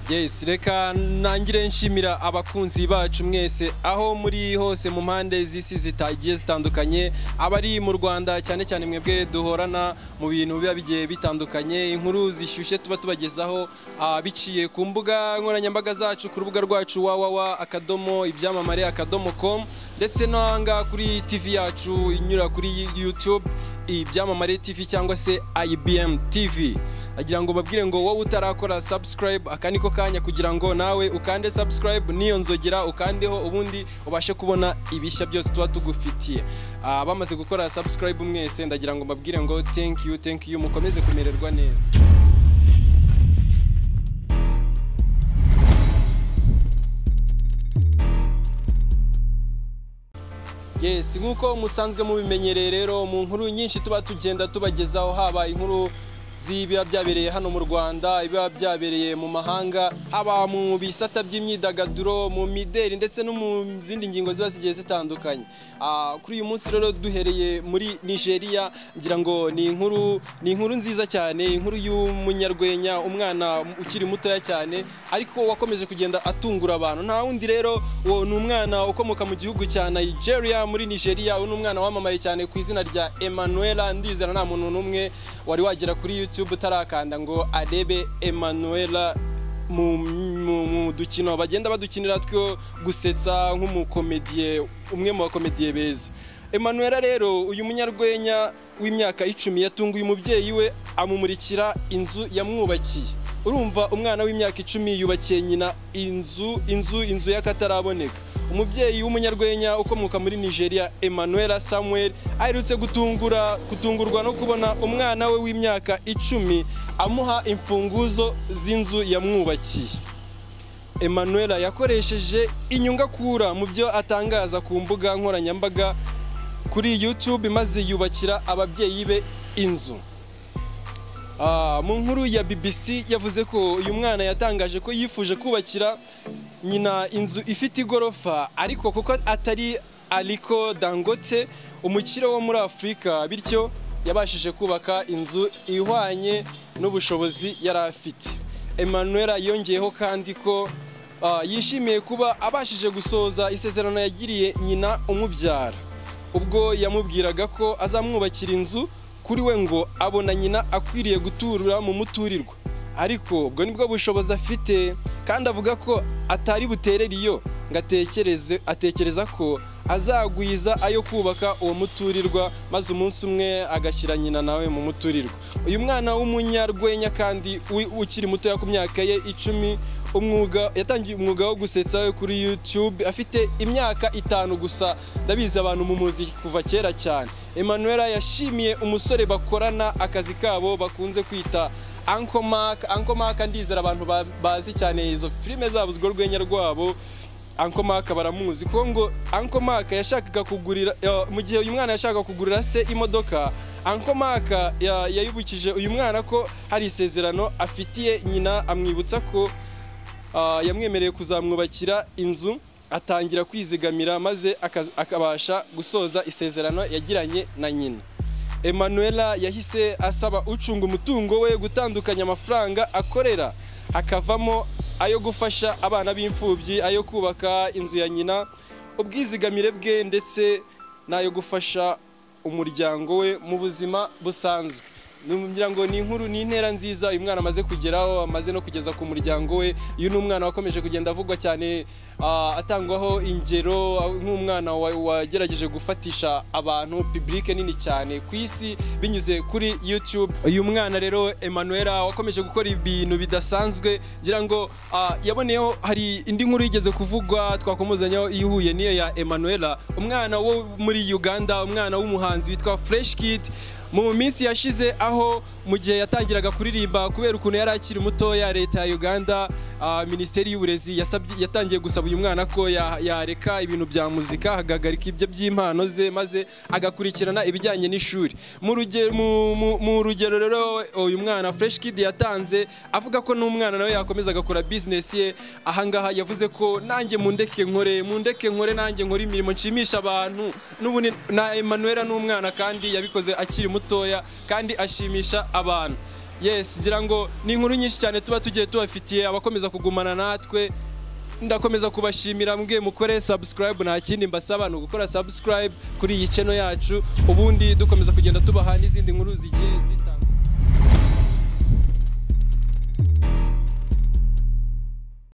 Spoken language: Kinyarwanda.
Yes, reka ntangire nshimira abakunzi bacu mwese aho muri hose mu mpande z'isi zitagiye zitandukanye abari mu Rwanda cyane cyane mwebwe duhorana mu bintu biba bigiye bitandukanye inkuru zishyushye tuba tubagezaho ah, biciye ku mbuga nkoranyambaga zacu ku rubuga rwacu www akadomo ibyamamare akadomo com ndetse no hanga kuri TV yacu inyura kuri YouTube ibyamamare TV cyangwa se IBM TV agira ngo babwire ngo wowe utarakora subscribe aka niko kanya kugira ngo nawe ukande subscribe niyo nzogera ukandeho ubundi ubashe kubona ibishya byose tuba tugufitiye Ah, bamaze gukora subscribe mwese ndagira ngo babwire ngo thank you thank you mukomeze kumererwa neza Yes, nk'uko musanzwe mubimenyereye rero mu nkuru nyinshi tuba tugenda tubagezaho haba inkuru z'ibiba byabereye hano mu Rwanda, ibiba byabereye mu mahanga, haba mu bisata by'imyidagaduro, mu mideli ndetse no mu zindi ngingo ziba zigiye zitandukanye. Ah, kuri uyu munsi rero duhereye muri Nigeria, ngira ngo ni inkuru ni inkuru nziza cyane, inkuru y'umunyarwenya, umwana ukiri mutoya cyane ariko wakomeje kugenda atungura abantu. Nta wundi rero uwo ni umwana ukomoka mu gihugu cya Nigeria muri Nigeria, uwo ni umwana wamamaye cyane ku izina rya Emanuela Ndizera, nta muntu n'umwe wari wagera kuri YouTube utarakanda ngo arebe Emanuela mu, mu, mu dukino bagenda badukinira two gusetsa nk'umukomediye umwe mu bakomediye beza Emanuela rero uyu munyarwenya w'imyaka icumi yatunguye umubyeyi we amumurikira inzu yamwubakiye urumva umwana w'imyaka icumi yubakiye nyina inzu inzu inzu y'akataraboneka umubyeyi w'umunyarwenya ukomoka muri nigeria emmanuel samuel aherutse gutungura gutungurwa no kubona umwana we w'imyaka icumi amuha imfunguzo z'inzu yamwubakiye emmanuel yakoresheje inyungakura mu byo atangaza ku mbuga nkoranyambaga kuri youtube maze yubakira ababyeyi be inzu Ah, mu nkuru ya BBC yavuze ko uyu mwana yatangaje ko yifuje kubakira nyina inzu ifite igorofa ariko kuko atari Aliko Dangote umukire wo muri Afurika bityo yabashije kubaka inzu ihwanye n'ubushobozi yari afite Emmanuel yongeyeho kandi ko ah, yishimiye kuba abashije gusoza isezerano yagiriye nyina umubyara ubwo yamubwiraga ko azamwubakira inzu kuri we ngo abona nyina akwiriye guturura mu muturirwa ariko ubwo nibwo bushobozi afite kandi avuga ko atari buterere iyo ngo atekereze atekereza ko azagwiza ayo kubaka uwo muturirwa maze umunsi umwe agashyira nyina nawe mu muturirwa uyu mwana w'umunyarwenya kandi wi- ukiri mutoya ku myaka ye icumi umwuga yatangiye umwuga wo gusetsa we kuri YouTube afite imyaka itanu gusa ndabizi abantu mu muziki kuva kera cyane Emmanuel yashimiye umusore bakorana akazi kabo bakunze kwita Uncle Mark Uncle Mark ndizera abantu ba- bazi cyane izo filime zabo urwo rwenya rwabo Uncle Mark baramuzi kuko ngo Uncle Mark yashakaga kugurira ya- mu gihe uyu mwana yashakaga kugurira se imodoka Uncle Mark ya- yayibukije uyu mwana ko hari isezerano afitiye nyina amwibutsa ko ah, yamwemereye kuzamwubakira inzu atangira kwizigamira maze akaz- akabasha gusoza isezerano yagiranye na nyina Emanuela yahise asaba ucunga umutungo we gutandukanya amafaranga akorera akavamo ayo gufasha abana b'imfubyi ayo kubaka inzu ya nyina ubwizigamire bwe ndetse n'ayo gufasha umuryango we mu buzima busanzwe ngira ngo ni inkuru ni intera nziza uyu mwana amaze kugeraho amaze no kugeza ku muryango we uyu ni umwana wakomeje kugenda avugwa cyane ah, atangwaho ingero ah, nk'umwana wa- wagerageje gufatisha abantu publike nini cyane ku isi binyuze kuri youtube uyu mwana rero emanuela wakomeje gukora ibintu bidasanzwe ngira ngo ah, yaboneyeho hari indi nkuru yigeze kuvugwa twakomozanyaho ihuye n'iyo ya emanuela umwana wo muri uganda umwana w'umuhanzi witwa fresh kid mu minsi yashize aho mu gihe yatangiraga kuririmba kubera ukuntu yari akiri mutoya leta ya uganda ah, minisiteri y'uburezi yasabye- yatangiye gusaba uyu mwana ko ya- yareka ibintu bya muzika agahagarika ibyo by'impano ze maze agakurikirana ibijyanye n'ishuri mu ruge- mu- mu- mu rugero rero uyu mwana fresh kid yatanze avuga ko n'umwana nawe yakomeza agakora bizinesi ye ahangaha yavuze ko nanjye mundeke nkore mundeke nkore nanjye nkore imirimo nshimisha abantu n'ubundi na Emmanuel ni umwana kandi yabikoze akiri mutoya kandi ashimisha abantu yes ngira ngo ni inkuru nyinshi cyane tuba tugiye tubafitiye abakomeza kugumana natwe ndakomeza kubashimira mbwe mukore subscribe nta kindi mbasaba ni ugukora subscribe kuri iyi channel yacu ubundi dukomeza kugenda tubaha n'izindi nkuru zigiye zitandukanye